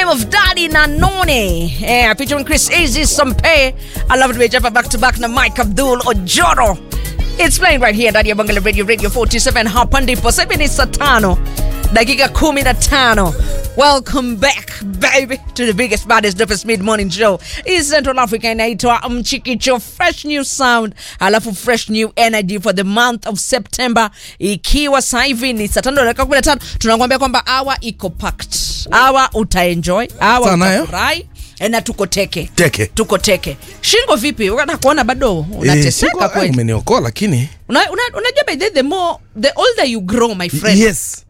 name of Daddy Nanone. Yeah, featuring Chris Easy Sampe. I love it we jump back to back na Mike Abdul Ojoro. It's playing right here ndani ya Bangala Radio Radio 47 hapa ndipo sasa hivi ni saa tano dakika 15. Welcome back baby to the biggest baddest dopest mid morning show in Central Africa inaitwa Mchikicho fresh new sound alafu fresh new energy for the month of September ikiwa sasa hivi ni saa tano dakika 15 tunakuambia kwamba hour iko packed hour utaenjoy hour Sana, eh? utafurahi Eh, na tuko teke Teke. tuko teke shingo vipi unataka kuona bado Eh, unateseka siko- ah, kweli umeniokoa lakini Una- una- unajua by the, the more the older you grow my friend yes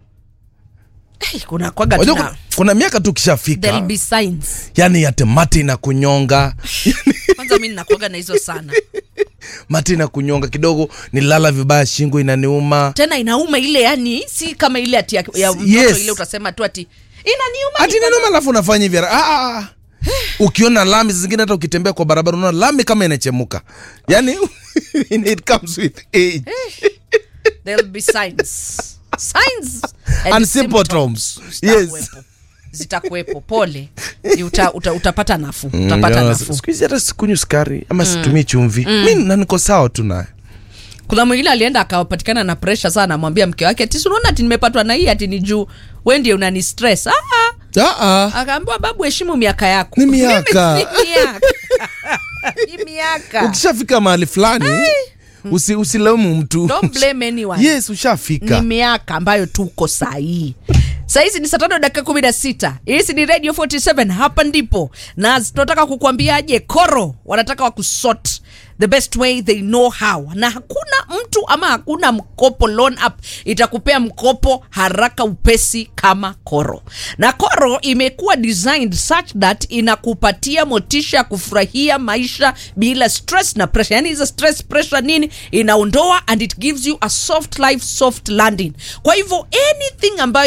hey, kuna kwaga Wajua tuna kuna, kuna miaka tu there'll kishafika be signs yani yate mati na kunyonga kwanza mi ninakuaga na hizo sana mati na kunyonga kidogo nilala vibaya shingo inaniuma tena inauma ile yani si kama ile ati ya, ya mtoto Yes. ile utasema tu ati inaniuma hati niko na- inaniuma alafu unafanya hivi ah, ah, ah. ukiona lami zingine hata ukitembea kwa barabara unaona lami kama inachemuka yani it comes with age there'll be signs signs and symptoms yes zitakuwepo. zitakuwepo pole Ni uta, uta, utapata nafuu utapata Mm, nafuu siku hizi hata sikunywi sukari ama situmii chumvi mi na niko sawa tu naye kuna mwingine alienda akapatikana na presha sana amwambia mke wake ati "Si unaona ati nimepatwa na hii ati ni juu we ndio unani stress ah, ah. Ah, ah. akaambiwa babu heshimu miaka yako Ni miaka. Mimi si miaka ni miaka ukishafika mahali fulani usi, usilaumu mtu don't blame anyone yes ushafika ni miaka ambayo tuko sahii sahizi ni saa tano dakika kumi na sita hizi ni radio 47 hapa ndipo na tunataka kukuambiaje koro wanataka wakusort the best way they know how na hakuna mtu ama hakuna mkopo loan app itakupea mkopo haraka upesi kama koro na koro imekuwa designed such that inakupatia motisha ya kufurahia maisha bila stress na pressure yani hizo stress pressure nini inaondoa and it gives you a soft life soft landing kwa hivyo anything ambayo